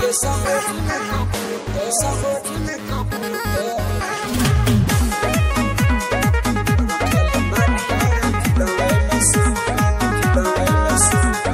के समझ में कबूतर समझ में कबूतर रखल बानी हर दिलवे में सुकून दिलवे में सुकून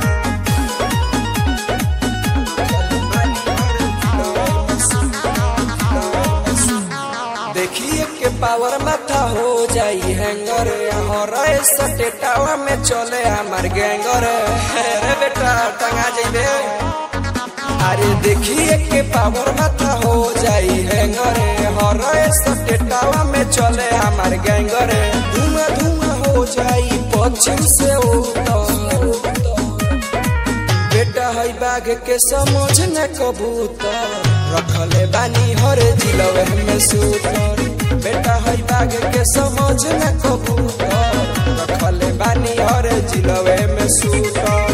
देखिए के पावर माथा हो जाई हैंगर हर सटेटावा में चले हमार गैंगर अरे बेटा टंगा जाइबे अरे देखिए के पावर माथा हो जाई हैंगर हर सटेटावा में चले हमार गैंगर धुआं धुआं हो जाई पश्चिम से उत्तर बेटा है बाघ के समझ न कबूतर रखले बानी हर जिलवे में सूतर बेटा है बाघ के समझ न कबूतर रखले बानी हर जिलवे में सूतर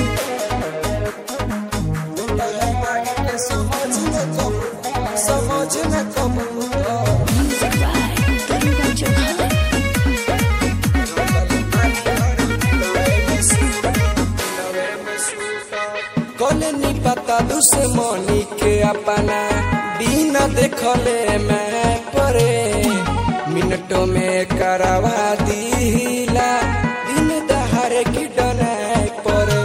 बेटा है बाघ के समझ न कबूतर समझ न कबूतर Music by Garuda Johan. कलनी पता दुश्मनी के अपना बिना देखले मैं परे मिनटों में करवा दीला दिन दहार की डनाए परे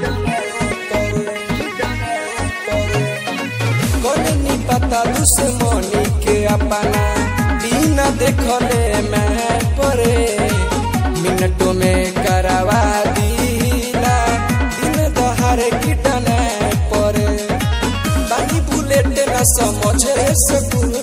कलनी पता दुश्मनी के अपना बिना देखले मैं परे मिनटों में करवा दीला दिन दहार की डनाए परे बानी बुलेट न समझे से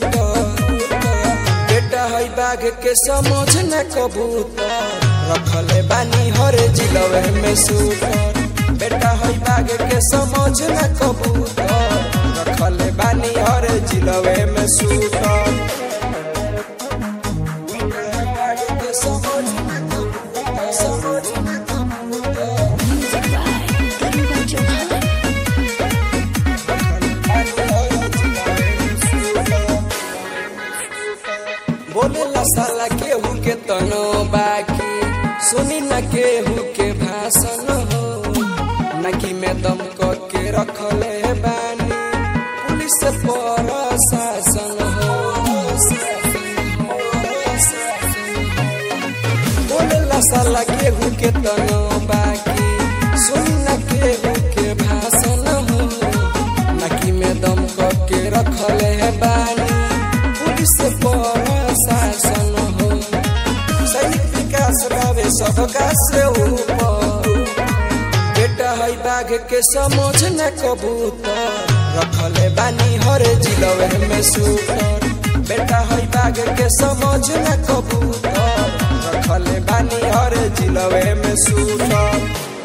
बेटा है बाघ के समझ न कबूतर रखले बानी हर जिलवे में सूटर बेटा है बाघ के समझ न कबूतर रखले बानी हर जिलवे में सूटर बेटा है बाघ के समझ न कबूतर, समझ न कबूतर। Music by Garuda Johan. बोले ला साला केहू के तनो बाकी सुनी न केहू के भाषण हो नकी में दम क के रखले बानी पुलिस पर शासन हो बोले ला साला केहू के तनो बाकी सुनी न केहू के भाषण हो नकी में दम क के रखले बानी पुलिस पर शासन हो सैनिक विकास रवे सबका से ऊपर बेटा है बाघ के समझ न कबूतर रखले बानी हर जिलवे में सूटर बेटा है बाघ के समझ न कबूतर रखले बानी हर जिलवे में सूटर